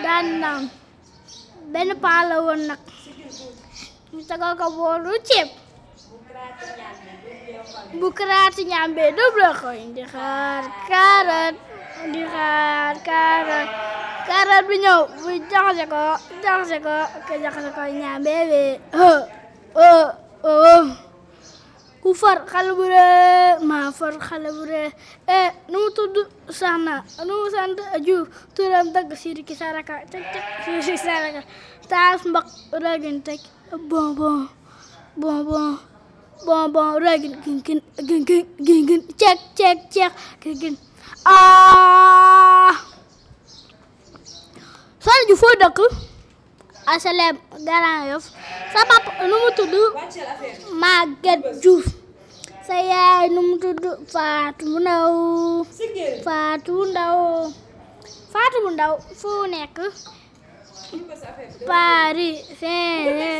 daan naan benn paa la woon nag ñu tegal ko boolu ceeb bu karaati ñaambee double koy di xaar kaarat di xaar kaarat kaarat bi ñëw bu jaxase ko jaxase ko ke jaxase ko ñaambee bee oh oh oh ku far xale bu ree maa far xale bu ree eh nu mu tudd sax na nu mu sant Juuf turam dëgg Sidiki Saraka cek cek Sidiki Saraka taas mbaq ragin teg bon bon bon bon bon bon ragin gin gin gin gin gin gin cek cek cek gin gin ah Sall ju foo dëkk asalem Grand Yoff sa papa nu mu tudd Maguette Diouf sa yaay nu mu tudd Fatou Ndaw Fatou Ndaw Fatou Ndaw fu nekk Paris Saint